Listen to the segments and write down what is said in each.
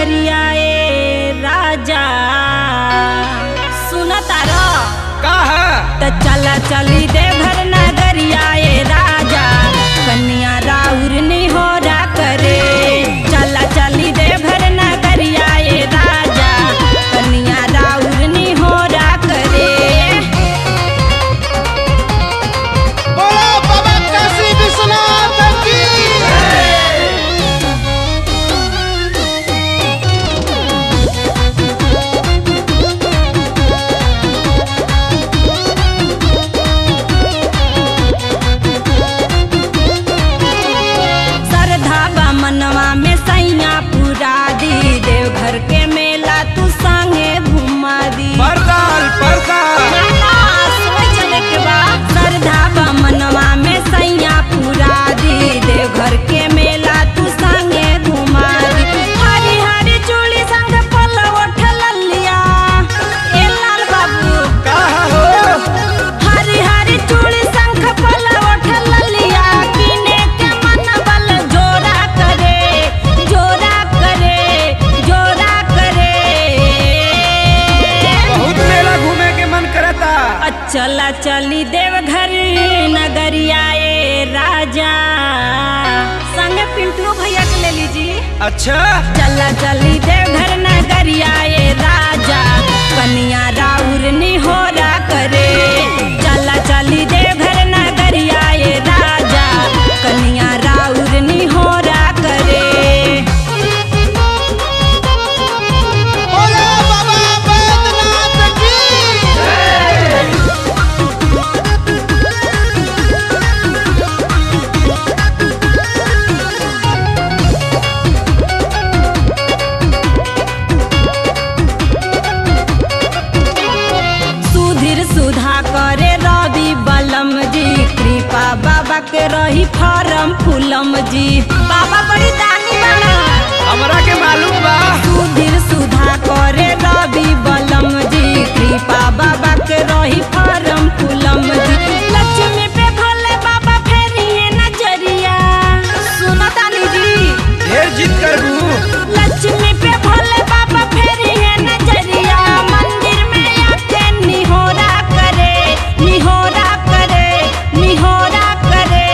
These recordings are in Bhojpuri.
नगरिया ए राजा सुनता र का है त चला चली देवघर नगरिया ए राजा कन्या राउर निहोरा करे चला चली देवघर नगरिया ए राजा कन्या राउर निहोरा करे बोलो बाबा काशी विश्वनाथ की श्रद्धा बा मनवा में सैया पूरा दी देवघर के मेला तू संगे घुमा दी परदाल परदाल श्रद्धा बा मनवा में सैया पूरा दी देवघर के मेला तू संगे घुमा दी हरी हरी चूड़ी संग फल उठल लिया ए लाल बाबू का हो हरी हरी चूड़ी शंख फल उठल लिया किने के मन बल जोरा करे जोरा करे जोरा करे बहुत मेला घूमे के मन करता चला चली देवघर नगरिया ए राजा संगे पिंटू भैया के ले लीजिए अच्छा चला चली देवघर नगरिया ए राजा कन्या राउर निहोरा करे चला चली देवघर नगरिया ए राजा कन्या राउर निहोरा करे बोलो बाबा बैद्यनाथ की सुधीर सुधा करे रवि बलम जी कृपा बाबा के रही फरम फूलम जी बाबा बड़ी दानी बना हमरा के मालूम बा सुधीर सुधा करे रवि बलम जी कृपा बाबा के रही फरम फूलम जी लक्ष्मी पे भोले बाबा फेरिए नजरिया सुनो तानी जी ढेर जिद करबू लक्ष्मी पे भोले बाबा फेरिए नजरिया मंदिर में आके निहोरा करे निहोरा करे निहोरा करे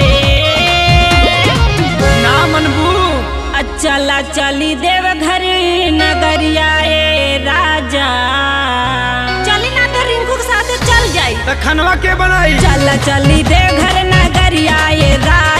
ना मनबू चला चली देवघर नगरिया ए राजा चली ना तो रिंकू के साथ चल जाई त खनवा के बनाई चला चली देवघर नगरिया ए राजा